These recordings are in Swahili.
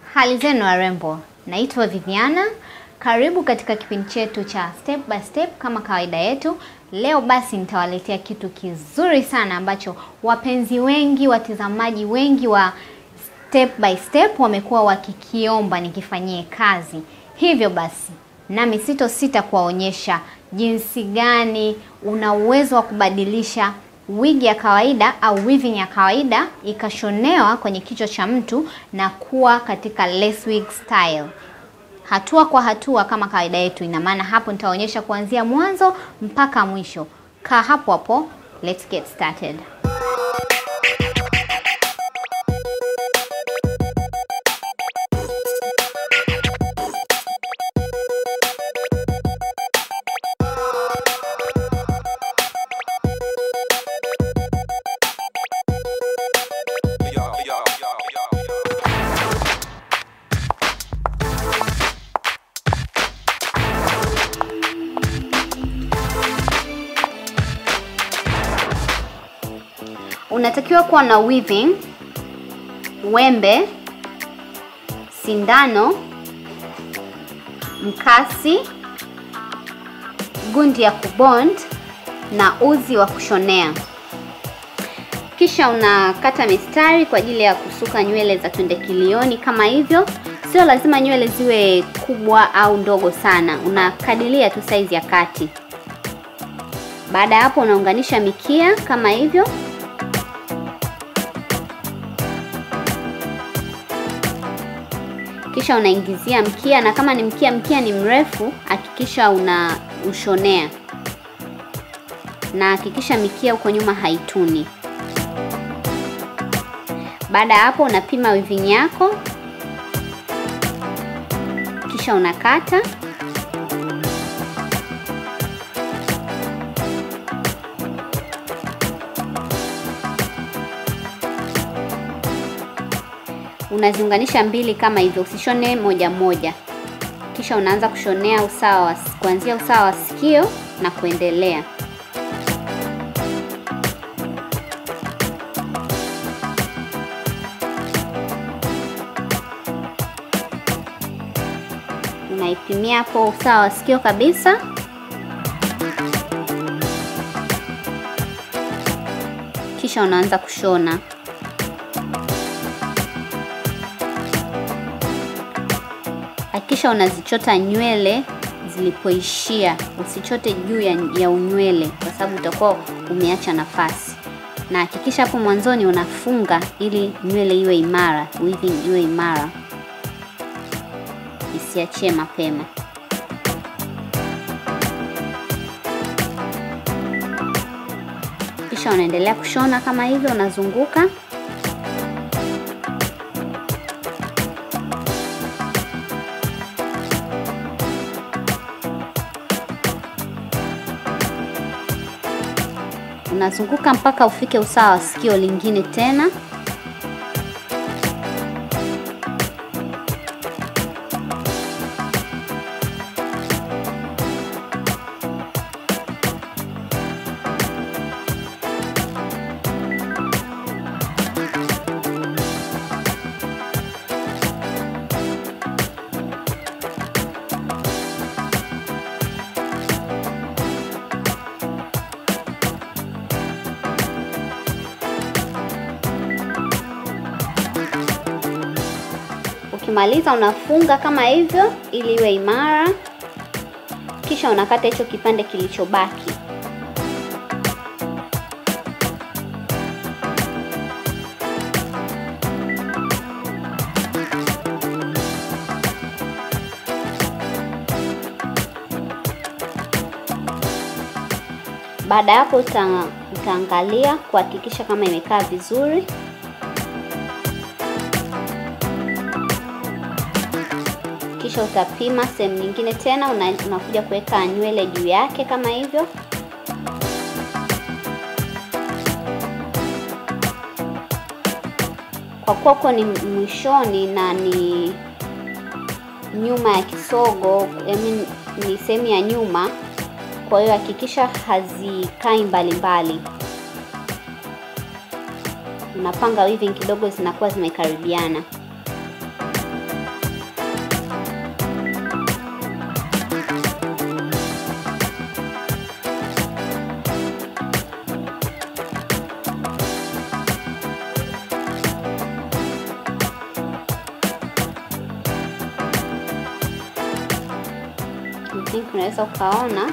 Hali zenu warembo, naitwa Viviana. Karibu katika kipindi chetu cha step by step kama kawaida yetu. Leo basi nitawaletea kitu kizuri sana ambacho wapenzi wengi, watazamaji wengi wa step by step wamekuwa wakikiomba nikifanyie kazi. Hivyo basi nami sito sita kuwaonyesha jinsi gani una uwezo wa kubadilisha wigi ya kawaida au weaving ya kawaida ikashonewa kwenye kichwa cha mtu na kuwa katika lace wig style hatua kwa hatua kama kawaida yetu. Ina maana hapo nitaonyesha kuanzia mwanzo mpaka mwisho. Kaa hapo hapo, let's get started. Unatakiwa kuwa na weaving, wembe, sindano, mkasi, gundi ya kubond na uzi wa kushonea. Kisha unakata mistari kwa ajili ya kusuka nywele za twende kilioni kama hivyo. Sio lazima nywele ziwe kubwa au ndogo sana, unakadiria tu saizi ya kati. Baada ya hapo, unaunganisha mikia kama hivyo. Kisha unaingizia mkia, na kama ni mkia mkia ni mrefu, hakikisha una ushonea, na hakikisha mikia huko nyuma haituni. Baada ya hapo, unapima weaving yako, kisha unakata unaziunganisha mbili kama hivyo, usishone moja moja. Kisha unaanza kushonea usawa wa kuanzia usawa wa sikio na kuendelea. Unaipimia hapo usawa wa sikio kabisa. Kisha unaanza kushona. Hakikisha unazichota nywele zilipoishia, usichote juu ya, ya unywele kwa sababu utakuwa umeacha nafasi, na hakikisha hapo mwanzoni unafunga ili nywele iwe imara, weaving iwe imara, isiachie mapema. Kisha unaendelea kushona kama hivyo, unazunguka unazunguka mpaka ufike usawa wa sikio lingine tena. Ukimaliza unafunga kama hivyo ili iwe imara, kisha unakata hicho kipande kilichobaki. Baada ya hapo uta, utaangalia kuhakikisha kama imekaa vizuri. Kisha utapima sehemu nyingine tena, unakuja kuweka nywele juu yake kama hivyo. Kwa kuwa uko ni mwishoni na ni nyuma ya kisogo, I mean, ni sehemu ya nyuma, kwa hiyo hakikisha hazikai mbalimbali. Unapanga weaving kidogo, zinakuwa zimekaribiana. unaweza ukaona,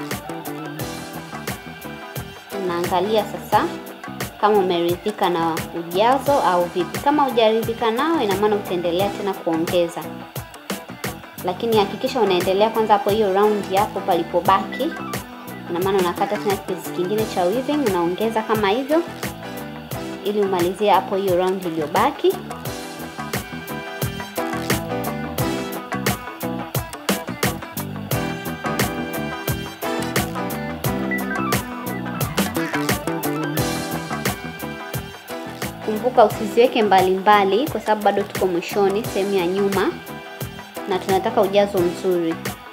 unaangalia sasa kama umeridhika na ujazo au vipi. Kama hujaridhika nao, ina maana utaendelea tena kuongeza, lakini hakikisha unaendelea kwanza hapo hiyo round hapo palipobaki. Ina maana unakata tena kipisi kingine cha weaving unaongeza kama hivyo, ili umalizie hapo hiyo round iliyobaki. Kumbuka usiziweke mbalimbali, kwa sababu bado tuko mwishoni, sehemu ya nyuma, na tunataka ujazo mzuri.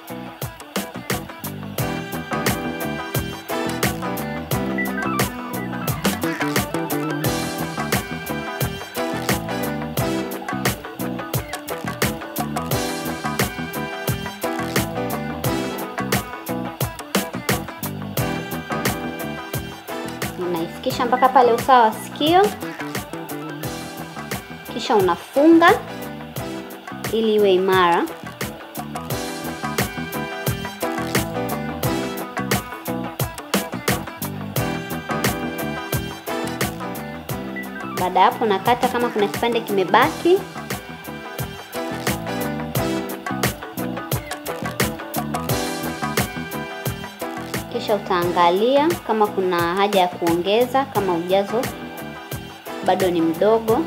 Unaifikisha mpaka pale usawa wa sikio kisha unafunga ili iwe imara. Baada ya hapo, nakata kama kuna kipande kimebaki. Kisha utaangalia kama kuna haja ya kuongeza, kama ujazo bado ni mdogo.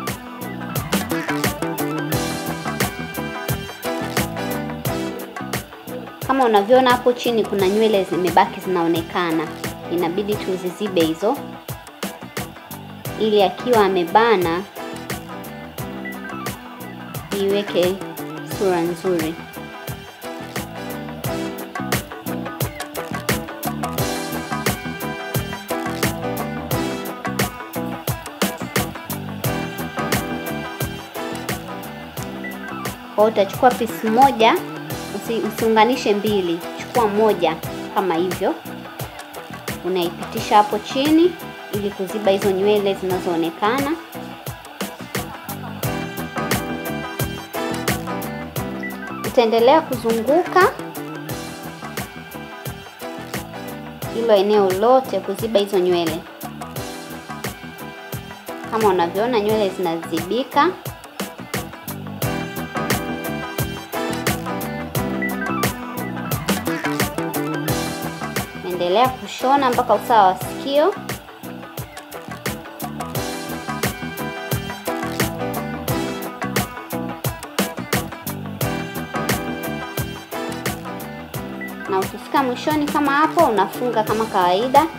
Kama unavyoona hapo chini kuna nywele zimebaki zinaonekana, inabidi tuzizibe hizo, ili akiwa amebana iweke sura nzuri. Kwa hiyo utachukua pisi moja Usi, usiunganishe mbili, chukua moja kama hivyo, unaipitisha hapo chini ili kuziba hizo nywele zinazoonekana. Utaendelea kuzunguka hilo eneo lote kuziba hizo nywele. Kama unavyoona nywele zinazibika. Endelea kushona mpaka usawa wa sikio. Na ukifika mwishoni kama hapo, unafunga kama kawaida.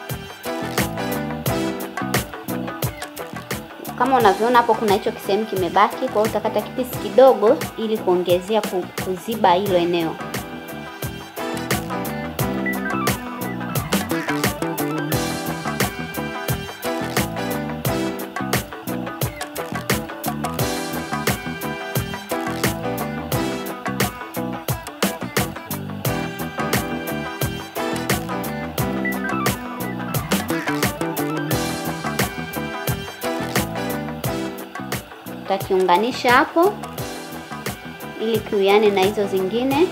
Kama unavyoona hapo, kuna hicho kisehemu kimebaki, kwa hiyo utakata kipisi kidogo ili kuongezea kuziba hilo eneo. Utakiunganisha hapo ili kiwiane na hizo zingine.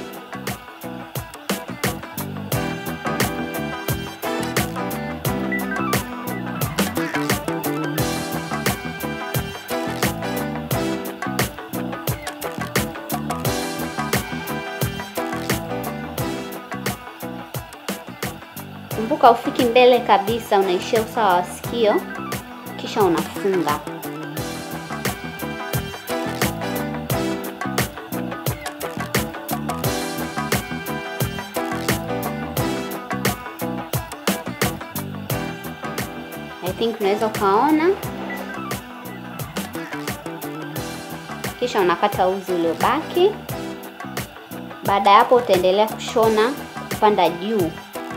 Kumbuka ufiki mbele kabisa, unaishia usawa wa sikio, kisha unafunga. I think unaweza ukaona, kisha unakata uzi uliobaki. Baada ya hapo, utaendelea kushona kupanda juu.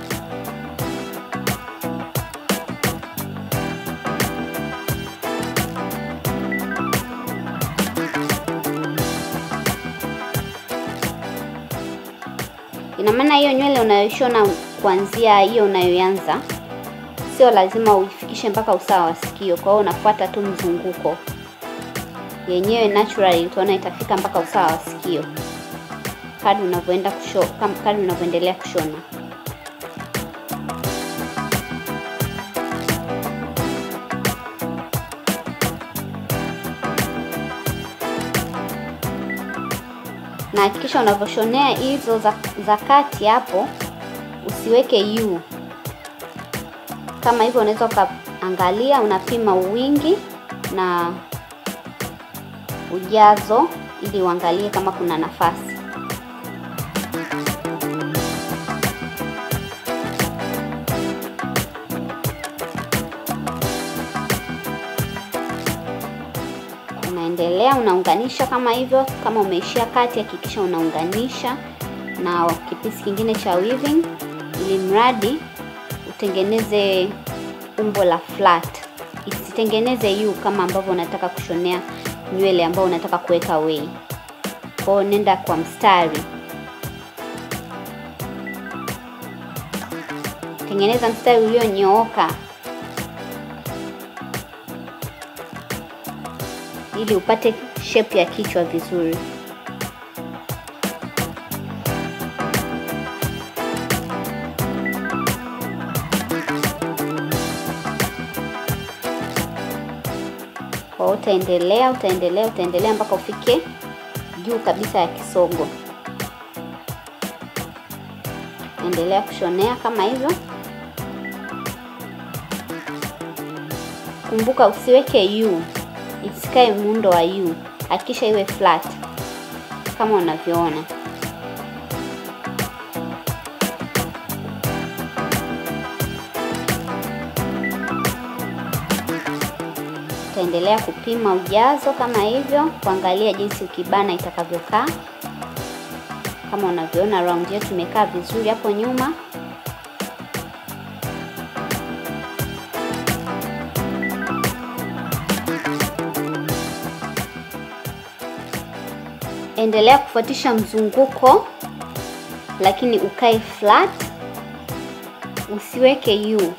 Ina maana hiyo nywele unayoshona kuanzia hiyo unayoanza sio lazima uifikishe mpaka usawa wa sikio. Kwa hiyo unafuata tu mzunguko yenyewe, naturally utaona itafika mpaka usawa wa sikio. kadri unavyoenda kusho, kadri unavyoendelea kushona. Na hakikisha unavyoshonea hizo za, za kati hapo usiweke u kama hivyo. Unaweza ukaangalia, unapima uwingi na ujazo ili uangalie kama kuna nafasi. Unaendelea unaunganisha kama hivyo. Kama umeishia kati, hakikisha unaunganisha na kipisi kingine cha weaving, ili mradi utengeneze umbo la flat, isitengeneze u kama ambavyo unataka kushonea nywele ambao unataka kuweka wei. Kwa hiyo nenda kwa mstari, tengeneza mstari ulionyooka ili upate shape ya kichwa vizuri. Kwa hiyo utaendelea utaendelea utaendelea mpaka ufike juu kabisa ya kisogo. Endelea kushonea kama hivyo. Kumbuka usiweke u, isikae muundo wa u, hakikisha iwe flat kama unavyoona. Utaendelea kupima ujazo kama hivyo, kuangalia jinsi ukibana itakavyokaa. Kama unavyoona round yetu imekaa vizuri hapo nyuma. Endelea kufuatisha mzunguko, lakini ukae flat, usiweke u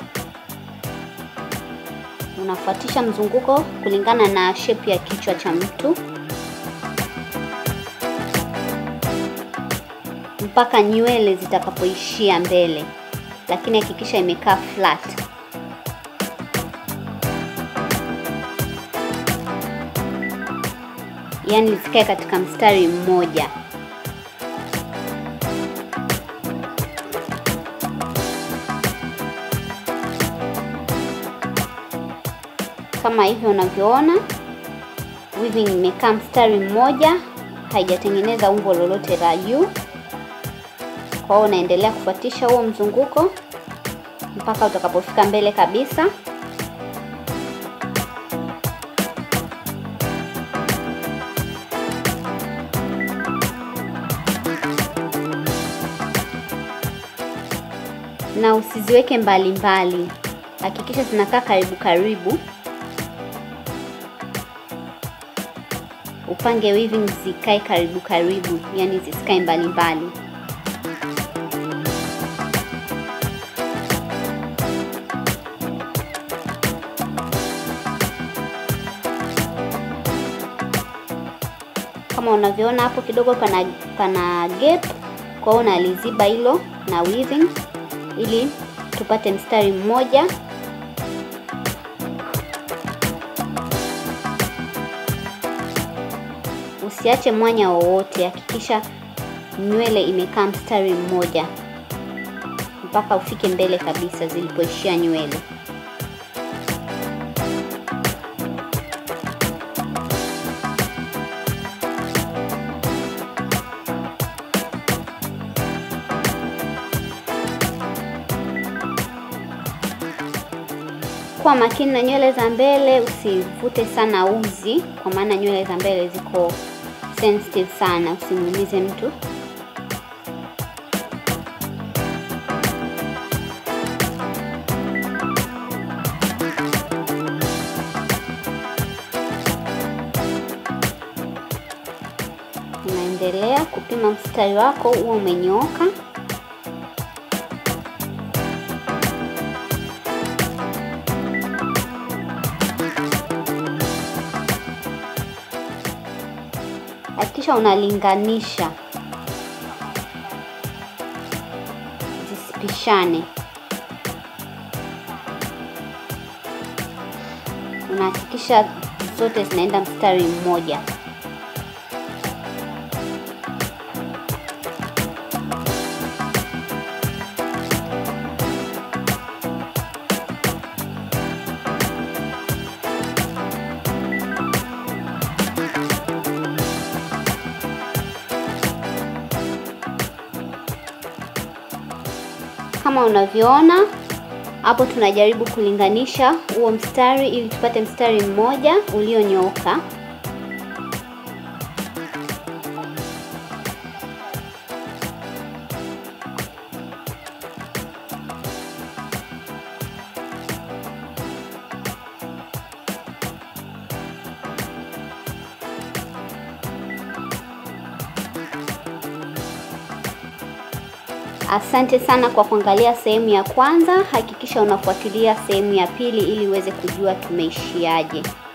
unafuatisha mzunguko kulingana na shape ya kichwa cha mtu mpaka nywele zitakapoishia mbele, lakini hakikisha imekaa flat. Yaani zikae katika mstari mmoja. Kama hivyo unavyoona, weaving imekaa mstari mmoja, haijatengeneza umbo lolote la U. Kwa hiyo unaendelea kufuatisha huo mzunguko mpaka utakapofika mbele kabisa. Na usiziweke mbali mbali, hakikisha zinakaa karibu karibu. Upange weaving zikae karibu karibu, yani zisikae mbali mbali. Kama unavyoona hapo kidogo pana, pana gap, kwa hiyo unaliziba hilo na weaving ili tupate mstari mmoja. Usiache mwanya wowote, hakikisha nywele imekaa mstari mmoja mpaka ufike mbele kabisa zilipoishia nywele. Kuwa makini na nywele za mbele, usivute sana uzi, kwa maana nywele za mbele ziko sensitive sana, usimuumize mtu. Unaendelea kupima mstari wako huo umenyooka. Hakikisha unalinganisha zisipishane. Unahakikisha zote zinaenda mstari mmoja. Kama unavyoona hapo, tunajaribu kulinganisha huo mstari ili tupate mstari mmoja ulionyooka. Asante sana kwa kuangalia sehemu ya kwanza. Hakikisha unafuatilia sehemu ya pili ili uweze kujua tumeishiaje.